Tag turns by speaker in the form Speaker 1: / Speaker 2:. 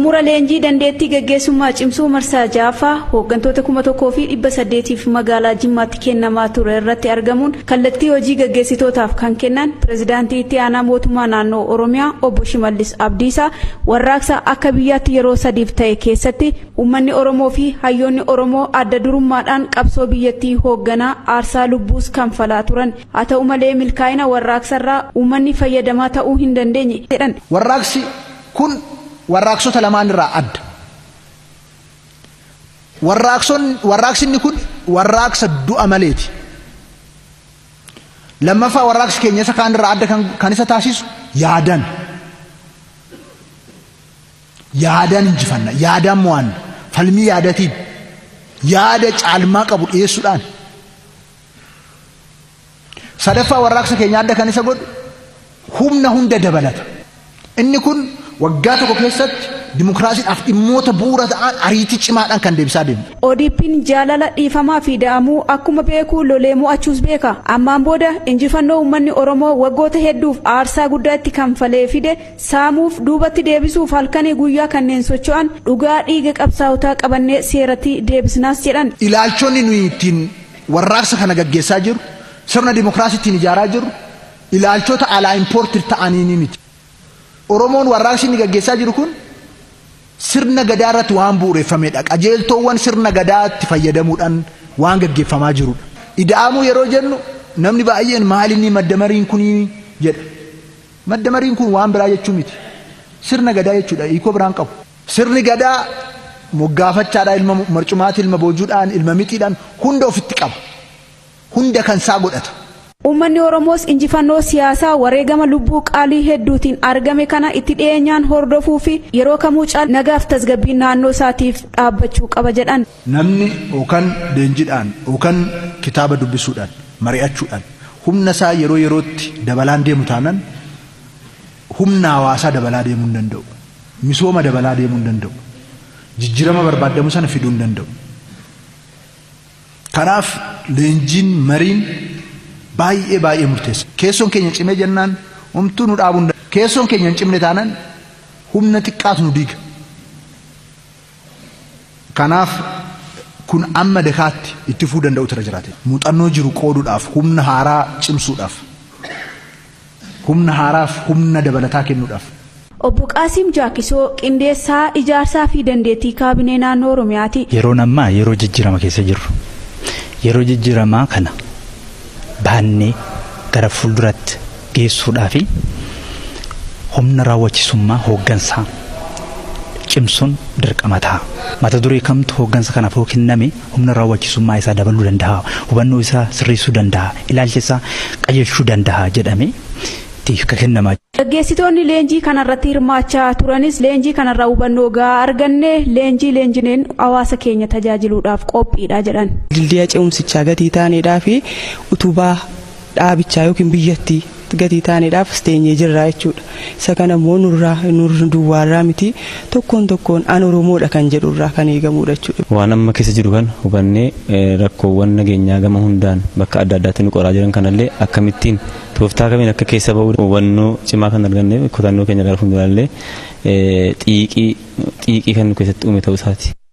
Speaker 1: xumura leenjii dandeettii gaggeessummaa cimsuu marsaa jaaffaa hooggantoota kuma tokkoo fi dhibba saddeetiif magaalaa jimmaatti kennamaa ture irratti argamuun kallattii hojii gaggeessitootaaf kan kennan pirezidaantii itti aanaa mootummaa naannoo oromiyaa obbo shimallis abdiisaa warraaqsa akka biyyaatti yeroo sadiif ta'e keessatti uummanni oromoo fi hayyoonni oromoo adda durummaadhaan qabsoo biyyattii hoogganaa aarsaa lubbuus kanfalaa turan haa ta'u malee milkaa'ina warraaqsarraa uummanni fayyadamaa ta'uu hin dandeenye jedhan.
Speaker 2: Warraaqsi kun warraaqsota lamaan irraa adda. Warraaqsinni kun warraaqsa du'a maleeti. Lammaffaa warraaqsi keenya isa kaan irraa adda kan isa taasisu yaadan. Yaadaan injifanna, yaadaan mo'anna, falmii yaadatiin, yaada caalmaa qabu dhiyeessuudhaan. Sadaffaa warraaqsa keenya adda kan isa godhu humna hunda dabalata. Inni kun waggaa tokko keessatti dimokiraasiidhaaf dhimmoota bu'uura ta'an ariitii cimaadhaan kan deebisaa deemu.
Speaker 1: ODP'n jaalala dhiifamaa fi da'amuu akkuma beeku lolee mo'achuus beeka. Ammaan booda injifannoo uummanni Oromoo waggoota hedduuf aarsaa guddaa itti kanfalee fide saamuuf duubatti deebisuuf halkanii guyyaa kanneen socho'an dhugaa dhiiga qabsaa'otaa qabannee seeratti deebisnaas jedhan.
Speaker 2: Ilaalchonni nuyi ittiin warraaqsa kana gaggeessaa jiru sirna dimokiraasii ittiin ijaaraa jiru ilaalchota alaa impoortir ta'anii miti. Oromoon warraaqsi inni gaggeessaa jiru kun sirna gadaa irratti waan bu'uureffamedha. Qajeeltoowwan sirna gadaatti fayyadamuudhaan waan gaggeeffamaa jirudha. Ida'amuu yeroo jennu namni baay'een maal inni maddamariin kunii jedha. Maddamariin kun waan biraa jechuu miti. Sirna gadaa jechuudha hiikoo biraan qabu. Sirni gadaa moggaafachaadhaan ilma marcumaatti ilma boojuudhaan ilma mixiidhaan hunda ofitti qaba. Hunda kan isaa godhata.
Speaker 1: Uummanni Oromoos injifannoo siyaasaa wareegama lubbuu qaalii hedduutiin argame kana itti dhiyeenyaan hordofuu fi yeroo kamuu caala nagaaf tasgabbii naannoo isaatiif dhaabbachuu qaba jedhan.
Speaker 2: Namni yookaan leenjiidhaan yookaan kitaaba dubbisuudhaan mari'achuudhaan humna isaa yeroo yerootti dabalaan deemu taanaan humna hawaasaa dabalaa deemuu hin danda'u. Misooma dabalaa deemuu hin danda'u. Jijjiirama barbaadamu sana fiduu hin danda'u. Kanaaf leenjiin mariin baay'ee baay'ee murteessa. Keessoon keenya cimee jennaan homtuu nu dhaabuu hin danda'u. Keessoon keenya hin cimne taanaan humna xiqqaatu nu diiga. Kanaaf kun amma dakaatti itti fufuu danda'u tira jiraate. Muuxannoo jiru qooduudhaaf humna haaraa cimsuudhaaf humna haaraaf humna dabalataa kennuudhaaf.
Speaker 1: Obbo Qaasiim Jaakisoo qindeessaa ijaarsaa fi dandeettii kaabinee naannoo Oromiyaati.
Speaker 3: Yeroon ammaa yeroo jijjiirama keessa jirru. Yeroo jijjiiramaa kana baannee gara fuulduratti geessuudhaa fi humna raawwachisummaa hooggansaa cimsuun dirqama ta'a. Mata duree kamtu hooggansa kanaaf yoo kenname humna raawwachisummaa isaa dabaluu danda'a. Hubannoo isaa sirreessuu danda'a. Ilaalcha isaa qajeelchuu danda'a jedhamee itti kennamaa
Speaker 1: Gaggeessitoonni leenjii kanarratti hirmaachaa turanis leenjii kanarraa hubannoo gahaa arganne leenjii leenjineen hawaasa keenya tajaajiluudhaaf qophiidha jedhan.
Speaker 4: Dildiya ce'umsichaa gatii taaneedhaa fi utubaa dhaabichaa yookiin biyyattii gatii taaneedhaaf steenyee jirra jechuudha. Isa kana immoo nurraa nurri duwwaarraa miti tokkoon tokkoon an Oromoodha kan jedhurraa kan eegamudha jechuudha.
Speaker 5: Waan amma keessa jiru kan hubannee rakkoowwan nageenyaa gama hundaan bakka adda addaatti nu qoraa jiran kanallee akkamittiin tooftaa kamiin akka keessa ba'uu hubannoo cimaa kan arganneef kutannoo keenya gara fuulduraallee xiiqii xiiqii kan nu keessatti uume ta'uu isaati.